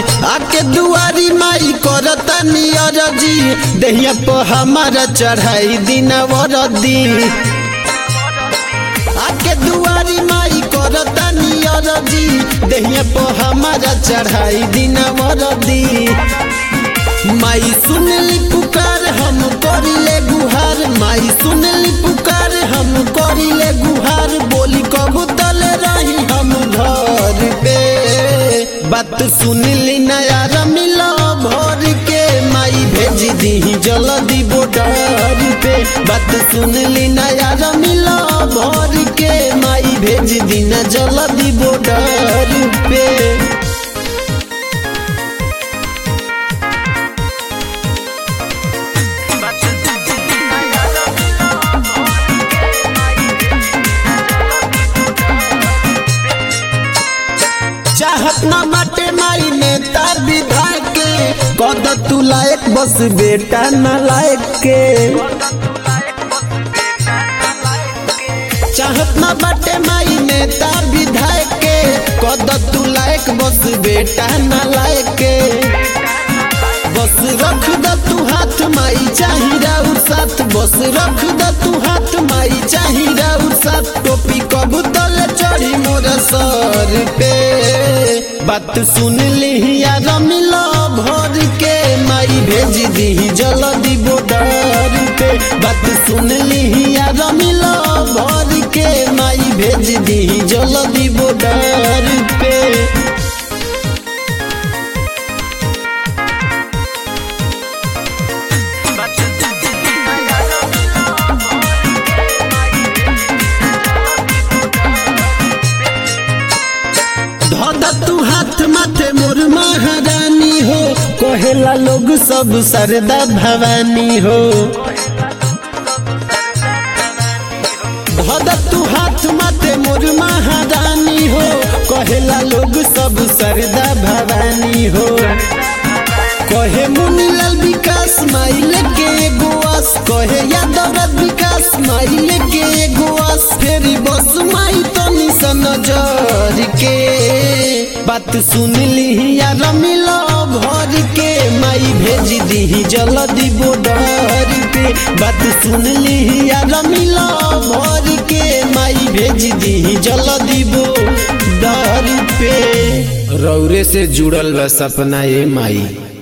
आके दुआरी माई करता नियर जी दहिया पर हमारा चढ़ाई दिन वरदी आके दुआरी माई करता नियर जी दहिया पर हमारा चढ़ाई दिन वरदी माई सुनली पुकार हम करिले गुहार माई सुनली पुकार हम करिले गुहार बोली कबू तले रही हम घर पे बात सुनली नया मिला भर के माई भेज दी जल्दी बॉर्डर पे बात सुनली नया मिला भर के माई भेज दी न जल्दी बॉर्डर पे चाहत ना बाटे माई नेता विधायक के कद तू लायक बस बेटा न लायक के चाहत ना बाटे माई नेता विधायक के कद तू लायक बस बेटा न लायक के बस रख द तू हाथ माई चाही राउर साथ बस रख द तू हाथ माई चाही राउर साथ टोपी कबू तले चढ़ी मोर सर पे बात सुन ली यार मिलो भर के माई भेज दी जल्दी बॉर्डर पे बात सुन ली यार मिलो भर के माई भेज दी जल्दी बॉर्डर पे धोदा तू हाथ माथे मोर महारानी हो कहेला लोग सब सरदा भवानी हो धोदा तू हाथ माथे मोर महारानी हो कहेला लोग सब सरदा भवानी हो कहे मुनीलाल विकास माइल के गोवास कहे यादव विकास माइल के गोवास फेरी बस माई तो निशन नजर के बात सुन ली यार मिलो भर के माई भेज दी जल्दी बॉर्डर पे बात सुन ली यार मिलो भर के माई भेज दी जल्दी बॉर्डर पे रौरे से जुड़ल बा सपना ये माई